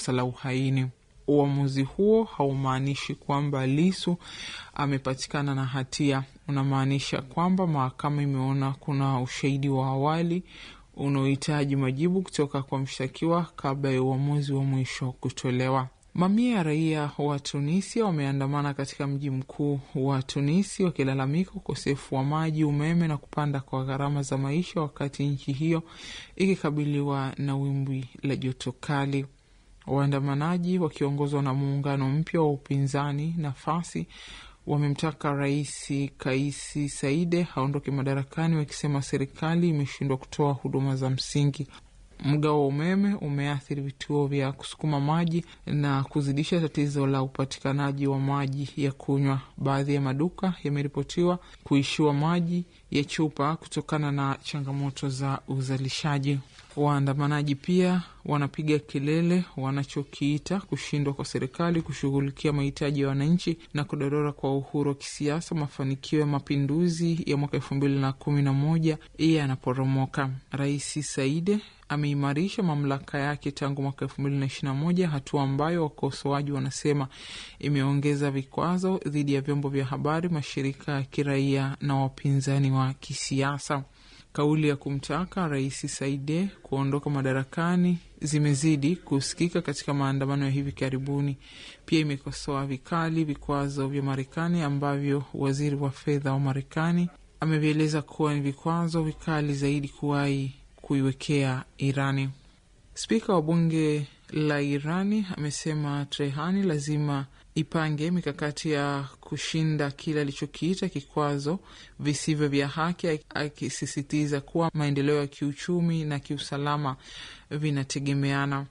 la uhaini. Uamuzi huo haumaanishi kwamba Lisu amepatikana na hatia, unamaanisha kwamba mahakama imeona kuna ushahidi wa awali unaohitaji majibu kutoka kwa mshtakiwa kabla ya uamuzi wa mwisho kutolewa. Mamia ya raia wa Tunisia wameandamana katika mji mkuu wa Tunisi wakilalamika ukosefu wa maji, umeme na kupanda kwa gharama za maisha, wakati nchi hiyo ikikabiliwa na wimbi la joto kali. Waandamanaji wakiongozwa na muungano mpya wa upinzani Nafasi wamemtaka Rais Kaisi Saide aondoke madarakani, wakisema serikali imeshindwa kutoa huduma za msingi. Mgao wa umeme umeathiri vituo vya kusukuma maji na kuzidisha tatizo la upatikanaji wa maji ya kunywa. Baadhi ya maduka yameripotiwa kuishiwa maji ya chupa kutokana na changamoto za uzalishaji. Waandamanaji pia wanapiga kelele wanachokiita kushindwa kwa serikali kushughulikia mahitaji ya wananchi na kudorora kwa uhuru wa kisiasa. Mafanikio ya mapinduzi ya mwaka elfu mbili na kumi na moja yanaporomoka. Rais Saide ameimarisha mamlaka yake tangu mwaka elfu mbili na ishirini na moja, hatua ambayo wakosoaji wanasema imeongeza vikwazo dhidi ya vyombo vya habari, mashirika ya kiraia na wapinzani wa kisiasa. Kauli ya kumtaka Rais Saide kuondoka madarakani zimezidi kusikika katika maandamano ya hivi karibuni. Pia imekosoa vikali vikwazo vya Marekani ambavyo waziri wa fedha wa Marekani amevieleza kuwa ni vikwazo vikali zaidi kuwahi kuiwekea Irani. Spika wa bunge la Irani amesema Trehani lazima ipange mikakati ya kushinda kile alichokiita vikwazo visivyo vya haki, akisisitiza kuwa maendeleo ya kiuchumi na kiusalama vinategemeana.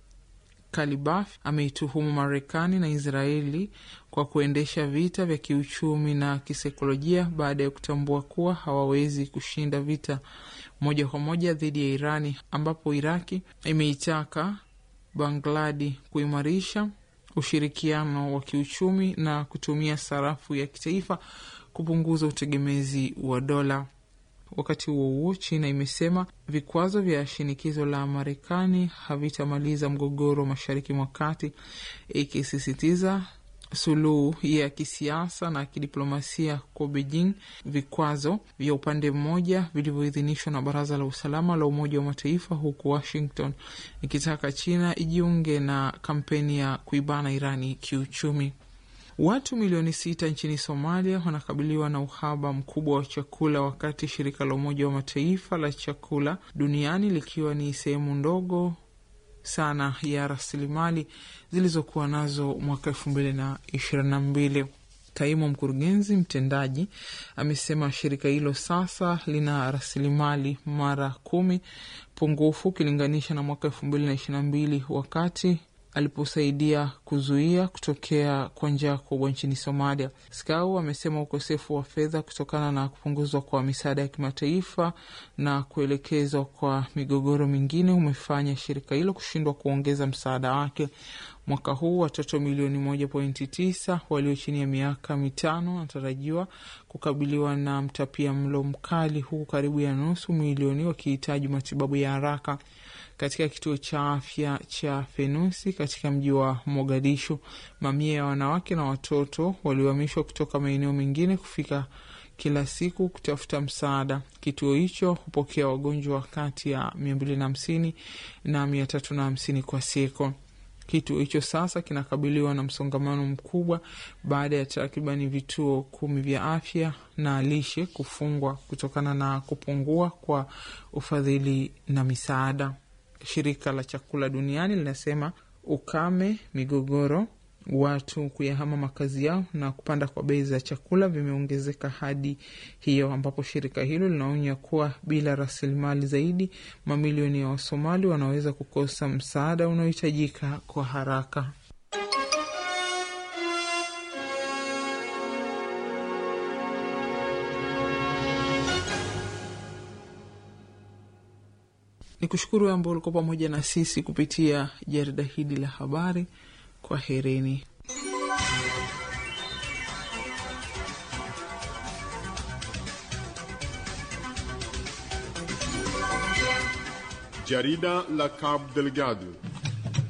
Kalibaf ameituhumu Marekani na Israeli kwa kuendesha vita vya kiuchumi na kisaikolojia baada ya kutambua kuwa hawawezi kushinda vita moja kwa moja dhidi ya Irani, ambapo Iraki imeitaka Bangladi kuimarisha ushirikiano wa kiuchumi na kutumia sarafu ya kitaifa kupunguza utegemezi wa dola. Wakati huo huo, China imesema vikwazo vya shinikizo la Marekani havitamaliza mgogoro wa Mashariki mwa Kati, ikisisitiza suluhu ya kisiasa na kidiplomasia kwa Beijing. Vikwazo vya upande mmoja vilivyoidhinishwa na Baraza la Usalama la Umoja wa Mataifa, huku Washington ikitaka China ijiunge na kampeni ya kuibana Irani kiuchumi. Watu milioni sita nchini Somalia wanakabiliwa na uhaba mkubwa wa chakula, wakati shirika la Umoja wa Mataifa la chakula duniani likiwa ni sehemu ndogo sana ya rasilimali zilizokuwa nazo mwaka elfu mbili na ishirini na mbili. Kaimu mkurugenzi mtendaji amesema shirika hilo sasa lina rasilimali mara kumi pungufu ukilinganisha na mwaka elfu mbili na ishirini na mbili wakati aliposaidia kuzuia kutokea kwa njaa kubwa nchini Somalia. Skau amesema ukosefu wa fedha kutokana na kupunguzwa kwa misaada ya kimataifa na kuelekezwa kwa migogoro mingine umefanya shirika hilo kushindwa kuongeza msaada wake. Mwaka huu watoto milioni moja pointi tisa walio chini ya miaka mitano wanatarajiwa kukabiliwa na mtapia mlo mkali, huku karibu ya nusu milioni wakihitaji matibabu ya haraka. Katika kituo cha afya cha Fenusi katika mji wa Mogadishu, mamia ya wanawake na watoto waliohamishwa kutoka maeneo mengine kufika kila siku kutafuta msaada. Kituo hicho hupokea wagonjwa kati ya mia mbili na hamsini na mia tatu na hamsini kwa siku. Kituo hicho sasa kinakabiliwa na msongamano mkubwa baada ya takribani vituo kumi vya afya na lishe kufungwa kutokana na kupungua kwa ufadhili na misaada. Shirika la chakula duniani linasema ukame, migogoro, watu kuyahama makazi yao na kupanda kwa bei za chakula vimeongezeka hadi hiyo, ambapo shirika hilo linaonya kuwa bila rasilimali zaidi, mamilioni ya Wasomali wanaweza kukosa msaada unaohitajika kwa haraka. Ni kushukuru ambao ulikuwa pamoja na sisi kupitia jarida hili la habari. Kwa hereni. Jarida la Cabo Delgado